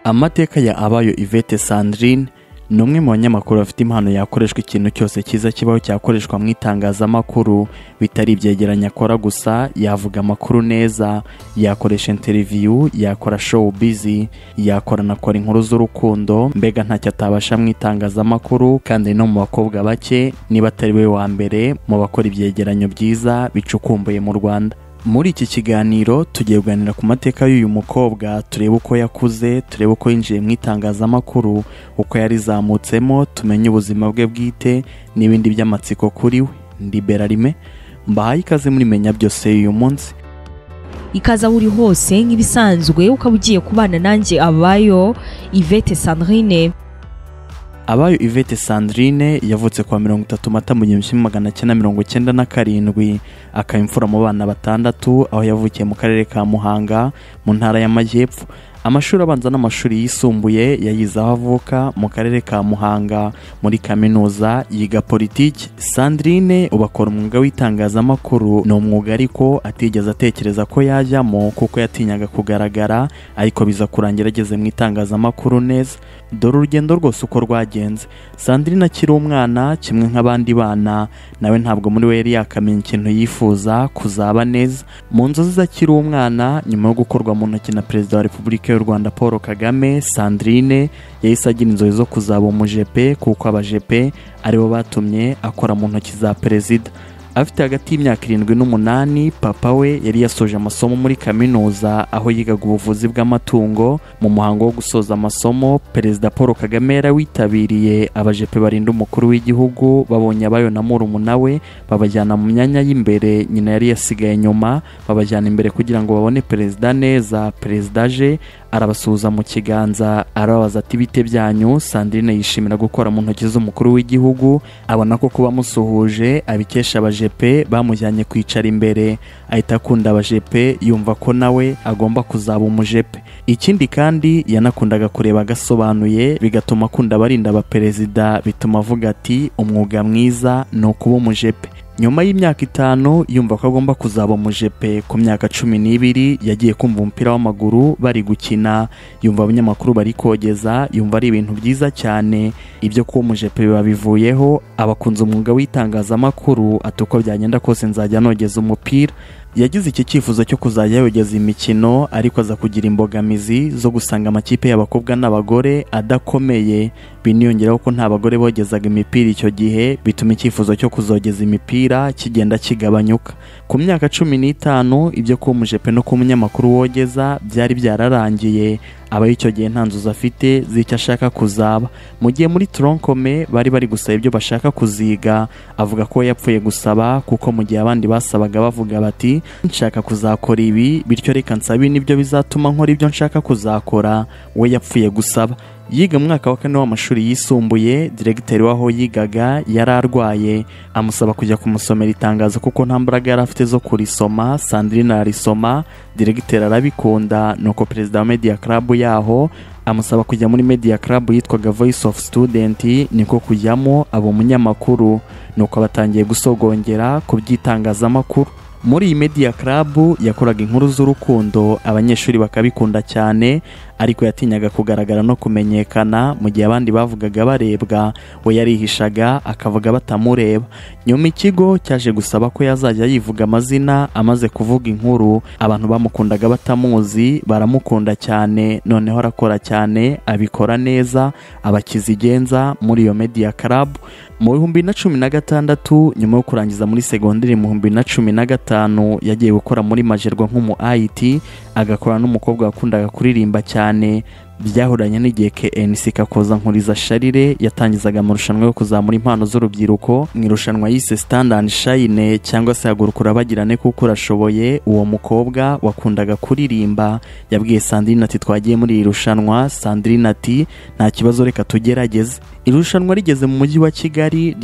amateka ya abayo ivete sandrine ni umwe mu banyamakuru bafite impano yakoreshwa ikintu cyose cyiza kibaho cyakoreshwa mu itangazamakuru bitari ibyegeranya akora gusa yavuga amakuru neza yakoresha interiviyu yakora showu bizi yakora anakora inkuru z'urukundo mbega ntacyo atabasha mu itangazamakuru kandi no mu bakobwa bake niba atari we wa mbere mu bakora ibyegeranyo byiza bicukumbuye mu rwanda muri iki kiganiro tugiye kuganira ku mateka y'uyu mukobwa turebe uko yakuze turebe uko yinjiye mu itangazamakuru uko yarizamutsemo tumenye ubuzima bwe bwite n'ibindi by'amatsiko kuri we ndi berarime mbahaye ikaze muri menya byose uyu munsi ikaze aho uri hose nk'ibisanzwe ukaba ugiye kubana nanjye abayo ivete sandrine abayo ivete sandrine yavutse kwa mirongo itatu mata mu gihumbi kimwe magana cyenda mirongo cyenda na karindwi akaba imfura mu bana batandatu aho yavukiye mu karere ka muhanga mu ntara y'amajyepfo amashuri abanza n'amashuri yisumbuye yayize aho avuka mu karere ka muhanga muri kaminuza yiga politiki sandrine ubu akora umwuga w'itangazamakuru ni umwuga ariko atigeze atekereza ko yajyamo kuko yatinyaga kugaragara ariko biza kurangira ageze mu itangazamakuru neza dore urugendo rwose uko rwagenze sandrine akiri umwana kimwe nk'abandi bana nawe ntabwo muri we yari yakamenya ikintu yifuza kuzaba neza mu nzozi zakiri umwana nyuma yo gukorwa mu ntoki na perezida wa repubulika y'u rwanda paul kagame sandrine yahise agira inzozi zo kuzaba umujepe kuko abajepe aribo batumye akora mu ntoki za perezida afite hagati y'imyaka irindwi n'umunani papa we yari yasoje amasomo muri kaminuza aho yigaga ubuvuzi bw'amatungo mu muhango wo gusoza amasomo perezida paul kagame yarawitabiriye abajepe barinda umukuru w'igihugu babonye abayo na murumuna we babajyana mu myanya y'imbere nyina yari yasigaye nyuma babajyana imbere kugira ngo babone perezida neza perezida aje arabasuhuza mu kiganza arababaza ati bite byanyu sandrine yishimira gukora mu ntoki z'umukuru w'igihugu abona ko kuba amusuhuje abikesha abajepe bamujyanye kwicara imbere ahita akunda abajepe yumva ko nawe agomba kuzaba umujepe ikindi kandi yanakundaga kureba agasobanuye bigatuma akunda abarinda abaperezida bituma avuga ati umwuga mwiza ni ukuba umujepe nyuma y'imyaka itanu yumva ko agomba kuzaba umujepe ku myaka cumi n'ibiri yagiye kumva umupira w'amaguru bari gukina yumva abanyamakuru bari kogeza yumva ari ibintu byiza cyane ibyo kuba umujepe biba bivuyeho abakunze umwuga w'itangazamakuru ati uko byagenda kose nzajya nogeza umupira yagize iki cyifuzo cyo kuzajya yogeza imikino ariko aza kugira imbogamizi zo gusanga amakipe y'abakobwa n'abagore adakomeye biniyongeraho ko nta bagore bogezaga imipira icyo gihe bituma icyifuzo cyo kuzogeza imipira kigenda kigabanyuka ku myaka cumi n'itanu ibyo kuba umujepe no kuba umunyamakuru wogeza byari byararangiye aba icyo gihe nta nzozi afite z'icyo ashaka kuzaba mu gihe muri toronkome bari bari gusaba ibyo bashaka kuziga avuga ko yapfuye gusaba kuko mu gihe abandi basabaga bavuga bati nshaka kuzakora ibi bityo reka nsabe nibyo bizatuma nkora ibyo nshaka kuzakora we yapfuye gusaba yiga mu mwaka wa kane w'amashuri yisumbuye diregiteri w'aho yigaga yari arwaye amusaba kujya kumusomera itangazo kuko nta mbaraga yari afite zo kurisoma sandrine ararisoma diregiteri arabikunda nuko perezida wa media club yaho amusaba kujya muri media club yitwaga voice of student niko kujyamo aba umunyamakuru nuko batangiye gusogongera ku by'itangazamakuru muri iyi media club yakoraga inkuru z'urukundo abanyeshuri bakabikunda cyane ariko yatinyaga kugaragara no kumenyekana mu gihe abandi bavugaga barebwa we yarihishaga akavuga batamureba nyuma ikigo cyaje gusaba ko yazajya yivuga amazina amaze kuvuga inkuru abantu bamukundaga batamuzi baramukunda cyane noneho arakora cyane abikora neza abakiza igenza muri iyo media club mu bihumbi na cumi na gatandatu nyuma yo kurangiza muri segonderi mu bihumbi na cumi na gatanu yagiye gukora muri majerwa nk'umu ayiti agakora n'umukobwa wakundaga kuririmba cyane byahuranye n'igihe KNC kakoza nkuriza sharire yatangizaga amarushanwa yo kuzamura impano z'urubyiruko mu irushanwa yise stand and shine cyangwa se hagurukura bagirane kuko urashoboye uwo mukobwa wakundaga kuririmba yabwiye Sandrine ati twagiye muri iri rushanwa Sandrine ati nta kibazo reka tugerageze irushanwa rigeze mu mujyi wa Kigali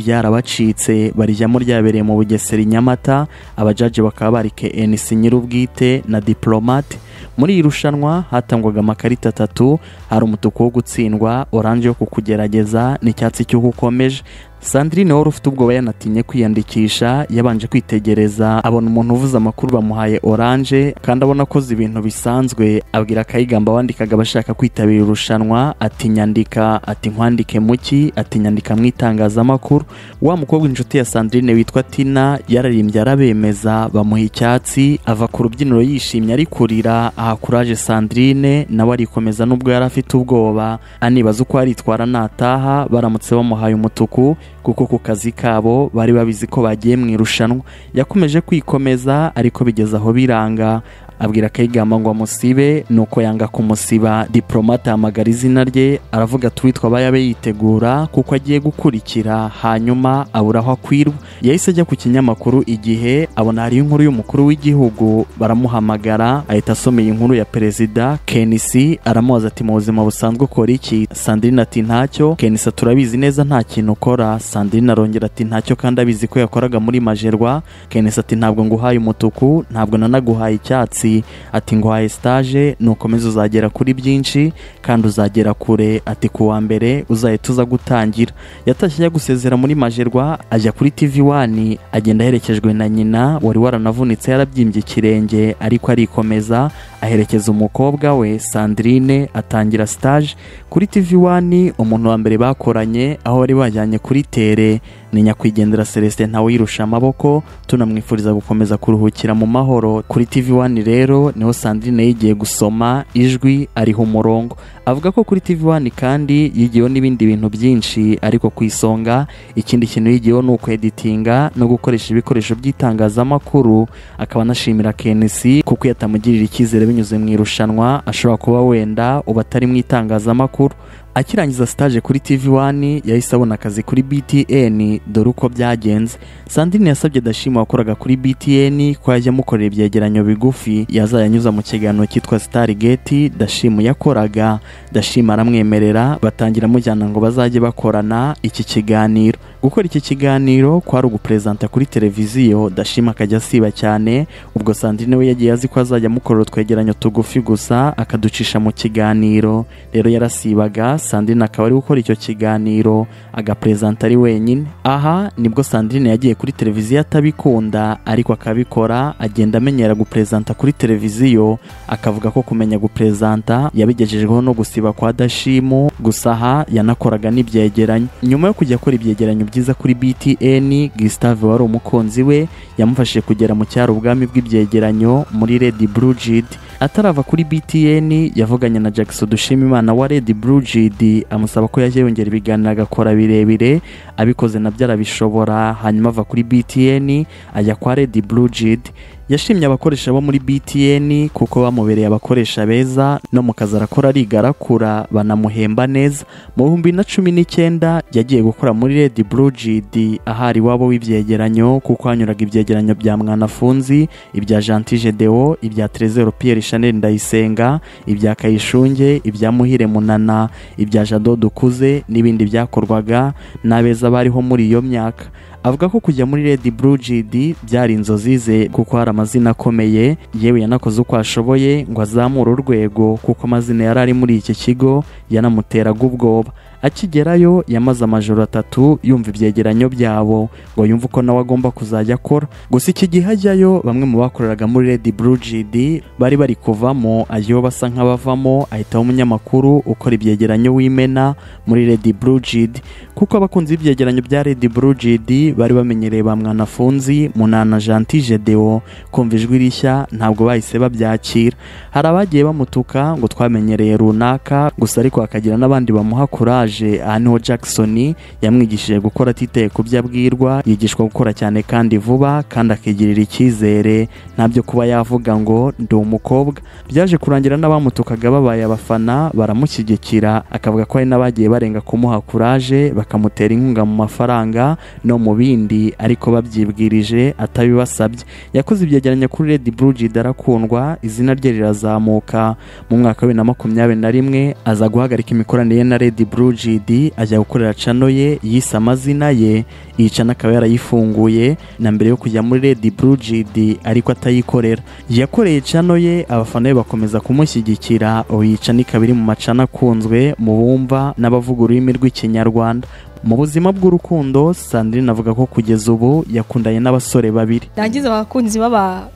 ryarabacitse barijyamo ryabereye mu Bugesera Nyamata abajaji bakaba bari KNC nyirubwite na diplomate muri iri rushanwa hatangwaga amakarita atatu hari umutuku wo gutsindwa oranje yo kukugerageza n'icyatsi cy'uko ukomeje sandrine wari ufite ubwoba yanatinye kwiyandikisha yabanje kwitegereza abona umuntu uvuze amakuru bamuhaye oranje kandi abona akoze ibintu bisanzwe abwira akayigamba wandikaga abashaka kwitabira irushanwa ati nyandika ati nkwandike muki ati nyandika mu itangazamakuru wa mukobwa inshuti ya sandrine witwa tina yararimbye arabemeza bamuha icyatsi ava ku rubyiniro yishimye ari kurira aha kuraje sandrine nawe arikomeza nubwo yari afite ubwoba anibaza uko aritwara nataha baramutse bamuhaye umutuku kuko ku kazi kabo bari babizi ko bagiye mu irushanwa yakomeje kwikomeza ariko bigeze aho biranga abwira akayigamba ngo amusibe nuko yanga kumusiba diplomate ahamagara izina rye aravuga ati uwitwa abayabe yitegura kuko agiye gukurikira hanyuma abura aho akwirwa yahise ajya ku kinyamakuru igihe abona hariyo inkuru y'umukuru w'igihugu baramuhamagara ahita asomeye inkuru ya perezida kenisi aramubaza ati mu buzima busanzwe ukora iki sandrine ati ntacyo kenisi turabizi neza nta kintu ukora sandrine arongera ati ntacyo kandi abizi ko yakoraga muri majerwa kenisi ati ntabwo nguhaye umutuku ntabwo nanaguhaye icyatsi ati nguhaye sitaje nukomeza uzagera kuri byinshi kandi uzagera kure ati ku wa mbere uzahita uza gutangira yatashye ajya gusezera muri majerwa ajya kuri tivi wani agenda aherekejwe na nyina wari waranavunitse yarabyimbye ikirenge ariko arikomeza aherekeza umukobwa we sandrine atangira sitaje kuri tivi wani umuntu wa mbere bakoranye aho bari bajyanye kuri tere ni nyakwigendera celestin ntawe yirusha amaboko tunamwifuriza gukomeza kuruhukira mu mahoro kuri tivi wani rero niho sandrine yigiye gusoma ijwi ariho umurongo avuga ko kuri tivi wani kandi yigiyeho n'ibindi bintu byinshi ariko ku isonga ikindi kintu yigiyeho ni ukweditinga no gukoresha ibikoresho by'itangazamakuru akaba anashimira kenesi kuko iyo atamugirira icyizere binyuze mu irushanwa ashobora kuba wenda uba atari mu itangazamakuru akirangiza sitaje kuri tv wani yahise abona akazi kuri btn dore uko byagenze sandrine yasabye dashima wakoraga kuri btn ko yajya amukorera ibyegeranyo bigufi yazayanyuza mu kiganiro cyitwa starigate dashimu yakoraga dashima aramwemerera batangira amujyana ngo bazajye bakorana iki kiganiro gukora iki kiganiro kwari uguperezanta kuri televiziyo dashima akajya asiba cyane ubwo sandrine we yagiye azi ko azajya amukorera utwegeranyo tugufi gusa akaducisha mu kiganiro rero yarasibaga sandrine akaba ari gukora icyo kiganiro agaperezanta ari wenyine aha nibwo sandrine yagiye kuri televiziyo atabikunda ariko akabikora agenda amenyera guperezanta kuri televiziyo akavuga ko kumenya guperezanta yabigejejweho no gusiba kwa dashimu gusa aha yanakoraga n'ibyegeranyo nyuma yo kujya akora ibyegeranyo byiza kuri btn gisitave wari umukunzi we yamufashije kugera mu cyaro ubwami bw'ibyegeranyo muri redi burujidi atarava kuri btn yavuganye na jackson dushimimana wa redi burujidi amusaba ko yajya yongera ibiganiro agakora birebire abikoze nabyo arabishobora hanyuma ava kuri btn ajya kwa redi burujidi yashimye abakoresha bo muri btn kuko bamubereye abakoresha beza no mu kazi arakora arigarakura banamuhemba neza mu bihumbi na cumi n'icyenda yagiye gukora muri redi burujidi ahari iwabo w'ibyegeranyo kuko hanyuraga ibyegeranyo bya mwanafunzi ibya jantije deo ibya terezero piyeri shanel ndayisenga ibya kayishunge ibya muhire munana ibya jado dukuze n'ibindi byakorwaga n'abeza bariho muri iyo myaka avuga ko kujya muri redi burujidi byari inzozi ze kuko hari amazina akomeye yewe yanakoze uko ashoboye ngo azamure urwego kuko amazina yari ari muri iki kigo yanamuteraga ubwoba akigerayo yamaze amajoro atatu yumva ibyegeranyo byabo ngo yumve uko nawe agomba kuzajya akora gusa iki gihe ajyayo bamwe mu bakoreraga muri redi burujidi bari bari kuvamo ajyayo basa nk'abavamo ahitaho umunyamakuru ukora ibyegeranyo w'imena muri redi burujidi kuko abakunzi b'ibyegeranyo bya redi burujidi bari bamenyereye ba mwanafunzi munana jantije deo kumva ijwi rishya ntabwo bahise babyakira hari abagiye bamutuka ngo twamenyereye runaka gusa ariko hakagira n'abandi bamuha kuraje aha niho jackson yamwigishije gukora atitaye ku byo abwirwa yigishwa gukora cyane kandi vuba kandi akigirira icyizere ntabyo kuba yavuga ngo ndi umukobwa byaje kurangira n'abamutukaga babaye abafana baramushyigikira akavuga ko hari n'abagiye barenga kumuha kuraje bakamutera inkunga mu mafaranga no mu bindi ariko babyibwirije atabibasabye yakoze ibyegeranyo kuri redi burujidi arakundwa izina rye rirazamuka mu mwaka wa bibiri na makumyabiri na rimwe aza guhagarika imikoranire ye na redi burujidi Amajidi ajya gukorera cano ye yise amazina ye iyi cano akaba yarayifunguye na mbere yo kujya muri Red Blue Jidi ariko atayikorera yakoreye cano ye abafana be bakomeza kumushyigikira ubu iyi cano ikaba iri mu macana akunzwe mu bumva n'abavuga ururimi rw'ikinyarwanda mu buzima bw'urukundo Sandrine avuga ko kugeza ubu yakundanye n'abasore babiri ndangiza abakunzi b'aba-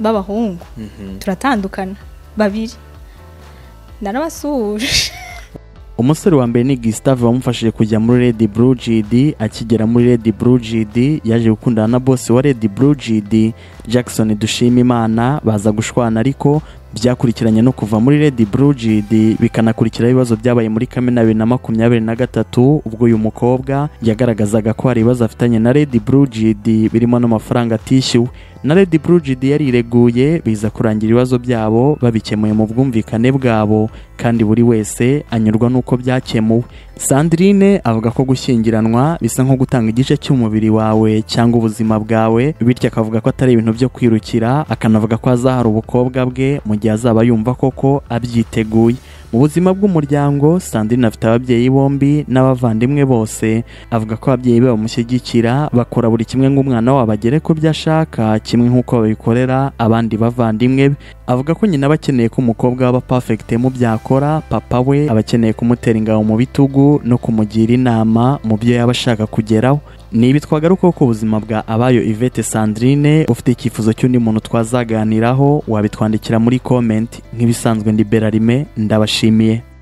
b'abahungu turatandukana babiri narabasuhuje umusore wa mbere ni Gustave wamufashije kujya muri Red Blue GD akigera muri Red Blue GD yaje gukundana na boss wa Red Blue GD Jackson dushima imana baza gushwana ariko byakurikiranye no kuva muri Red Blue GD bikanakurikiraho ibibazo byabaye muri Kamena bibiri na makumyabiri na gatatu ubwo uyu mukobwa yagaragazaga ko hari ibibazo afitanye na Red Blue GD birimo n'amafaranga atishyuwe na Red Blue GD yarireguye biza kurangira ibibazo byabo babikemuye mu bwumvikane bwabo kandi buri wese anyurwa n'uko byakemuwe sandrine avuga ko gushyingiranwa bisa nko gutanga igice cy'umubiri wawe cyangwa ubuzima bwawe bityo akavuga ko atari ibintu byo kwirukira akanavuga ko azahara ubukobwa bwe mu gihe azaba yumva koko abyiteguye mu buzima bw'umuryango sandrine afite ababyeyi bombi n'abavandimwe bose avuga ko ababyeyi be bamushyigikira bakora buri kimwe ng'umwana wabo agere ku byo ashaka kimwe nk'uko babikorera abandi bavandimwe be avuga ko nyina aba akeneye ko umukobwa we aba perfect mu byakora papa we aba akeneye kumutera ingabo mu bitugu no kumugira inama mu byo yaba ashaka kugeraho ni ibi twagarukaho ku buzima bwa abayo Yvette Sandrine ufite icyifuzo cy'undi muntu twazaganiraho wabitwandikira muri comment nk'ibisanzwe ndi Berarime ndabashimiye